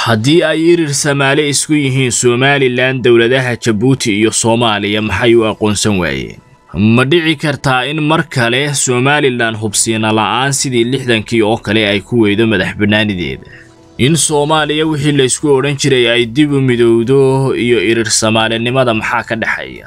haddii ay irir samaale isku yihiin somalilan dowladaha jabuuti iyo soomaaliya maxay u aqoonsan waayeen ma dhici kartaa in mar kale somalilan hubsiina la'aan sidii lixdankii oo kale ay ku weydo madax bannaanideeda in soomaaliya wixii laysku odhan jiray ay dib u midowdo iyo irir samaalinimada maxaa ka dhexeeya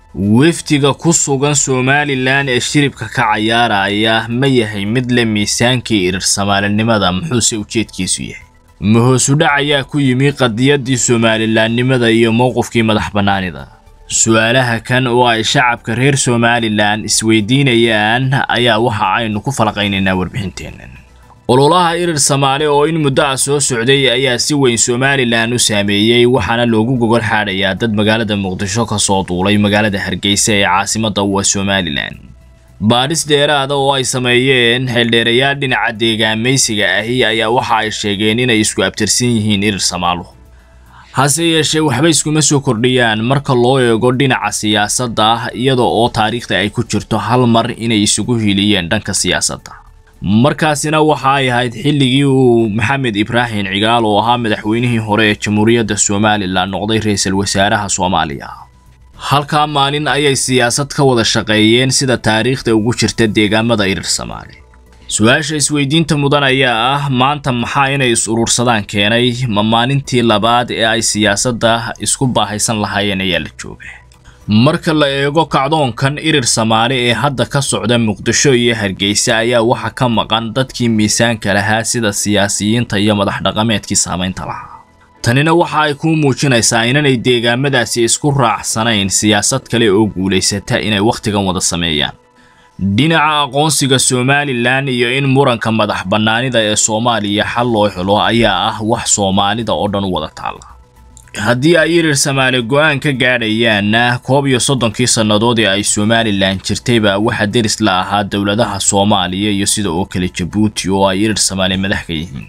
wefdiga ku sugan somalilan ee shiribka ka cayaaraya ma yahay mid le miisaankii irir samaalinimada muxuuse ujeedkiisu yahay ma hoosudhac ayaa ku yimi qadiyaddii somalilaannimada iyo mowqifkii madax bannaanida su-aalaha kan oo ay shacabka reer somalilan isweydiinayaan ayaa waxa aynu ku falaqaynaynaa warbixinteennan ololaha irir samaale oo in muddo ah soo socday ayaa si weyn somalilan u saameeyey waxaana loogu gogol xaadhayaa dad magaalada muqdisho ka soo duulay magaalada hargeysa ee caasimadda u ah somalilan baadhis dheeraada oo ay sameeyeen xeeldheerayaal dhinaca deegaamaysiga ahi ayaa waxa ay sheegeen inay isku abtirsan yihiin irir samaaluhu hase yeeshee waxba iskuma soo kordhiyaan marka loo eego dhinaca siyaasadda iyada oo taariikhda ay ku jirto hal mar inay isugu hiliyeen dhanka siyaasadda markaasina waxa ay ahayd xilligii uu maxamed ibraahim cigaal oo ahaa madaxweynihii hore ee jamhuuriyadda somalilan noqday ra-iisul wasaaraha soomaaliya halkaa maalin ayay siyaasad ka wada shaqeeyeen sida taariikhda ugu jirta deegaamada irir samaale su-aasha isweydiinta mudan ayaa ah maanta maxaa inay is urursadaan keenay ma maalintii labaad ee ay siyaasadda isku baahaysan lahaayeen ayaa la jooga marka la eego kacdoonkan irir samaale ee hadda ka socda muqdisho iyo hargeysa ayaa waxa ka maqan dadkii miisaanka lahaa sida siyaasiyiinta iyo madax dhaqameedkii saamaynta lahaa tanina waxa ay kuu muujinaysaa inanay deegaamadaasi isku raacsanayn siyaasad kale oo guulaysata inay wakhtigan wada sameeyaan dhinaca aqoonsiga somalilan iyo in muranka madax bannaanida ee soomaaliya xal loo helo ayaa ah wax soomaalida oo dhan u wada taalla haddii ay irir samaale go-aan ka gaadhayaanna koob iyo soddonkii sannadood ee ay somalilan jirtayba waxaa deris la ahaa dowladaha soomaaliya iyo sida oo kale jabuuti oo ay irir samaale madax ka yihiin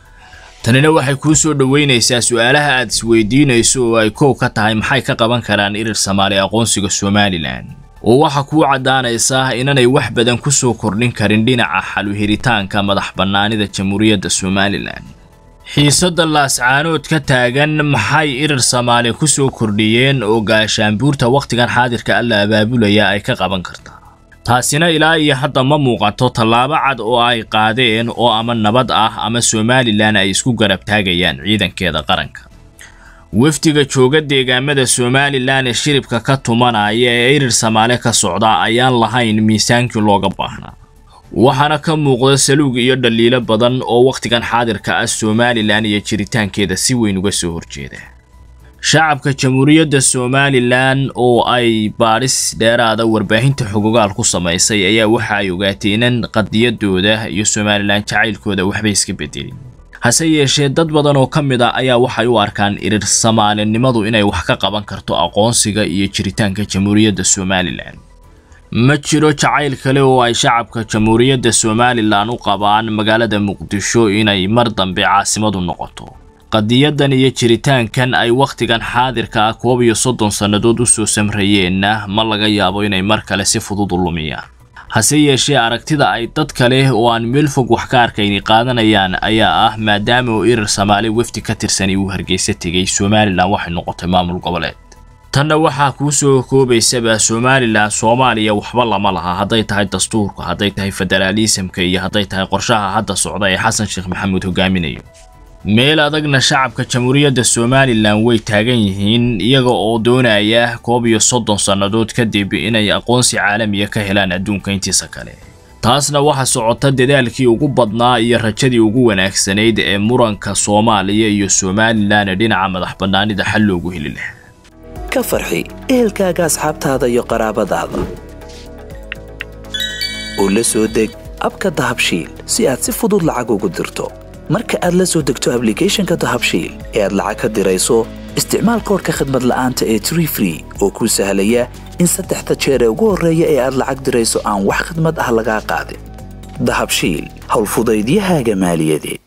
tanina waxay kuu soo dhoweynaysaa su-aalaha aad isweydiinayso oo ay koow ka tahay maxay ka qaban karaan irir samaale aqoonsiga somalilan oo waxaa kuu caddaanaysaa inanay wax badan ku soo kordhin karin dhinaca xaluhiritaanka madax bannaanida jamhuuriyadda somalilan xiisadda laascaanood ka taagan maxay irir samaale ku soo kordhiyeen oo gaashaanbuurta wakhtigan xaadirka alla abaabulaya ay ka qaban kartaa taasina ilaa iyo hadda ma muuqato tallaabo cad oo ay qaadeen oo ama nabad ah ama somalilan ay isku garab taagayaan ciidankeeda qaranka wafdiga jooga deegaamada somalilan ee shiribka ka tumanaya ee irir samaale ka socda ayaan lahayn miisaankii looga baahnaa waxaana ka muuqda saluug iyo dhaliilo badan oo wakhtigan xaadirka ah somalilan iyo jiritaankeeda si weyn uga soo horjeeda shacabka jamhuuriyadda somalilan oo ay baadhis dheeraada warbaahinta xogogaal ku samaysay ayaa waxa ay ogaatay inan qadiyadooda iyo somalilan jacaylkooda waxbay iska bedelin hase yeeshee dad badan oo ka mid a ayaa waxay u arkaan irir samaalinimadu inay wax ka qaban karto aqoonsiga iyo jiritaanka jamhuuriyadda somalilan ma jiro jacayl kale oo ay shacabka jamhuuriyadda somalilan u qabaan magaalada muqdisho inay mar dambe caasimadu noqoto qadiyadan iyo jiritaankan ay wakhtigan xaadirka ah koob iyo soddon sannadood u soo samrayeenna ma laga yaabo inay mar kale si fudud u lumiyaan hase yeeshee aragtida ay dad kale oo aan meel fog wax ka arkayni qaadanayaan ayaa ah maadaama uu irir samaale wefdi ka tirsanay uu hargeysa tegay somalilan waxay noqotay maamul goboleed tanna waxaa kuu soo koobaysaba somalilan soomaaliya waxba lama laha hadday tahay dastuurka hadday tahay federaalisamka iyo hadday tahay qorshaha hadda socda ee xasan sheekh maxamuud hogaaminayo meel adagna shacabka jamhuuriyadda somalilan way taagan yihiin iyaga oo doonaya koob iyo soddon sannadood kadib inay aqoonsi caalamiya ka helaan adduunka intiisa kale taasna waxaa socota dadaalkii ugu badnaa iyo rajadii ugu wanaagsanayd ee muranka soomaaliya iyo somalilan ee dhinaca madax bannaanida xal loogu heli lahaa ka farxi ehelkaaga asxaabtaada iyo qaraabadaada oo la soo deg abka dahabshiil si aad si fudud lacag ugu dirto marka aad la soo degto ablicathonka dahabshiil ee aad lacag ka dirayso isticmaal koorka khadmad la'aanta ee tree free oo kuu sahlaya in saddexda jeer ee ugu horreeya ee aad lacag dirayso aan wax khadmad ah lagaa qaadin dahabshiil howlfudaydiyahaaga maaliyadeed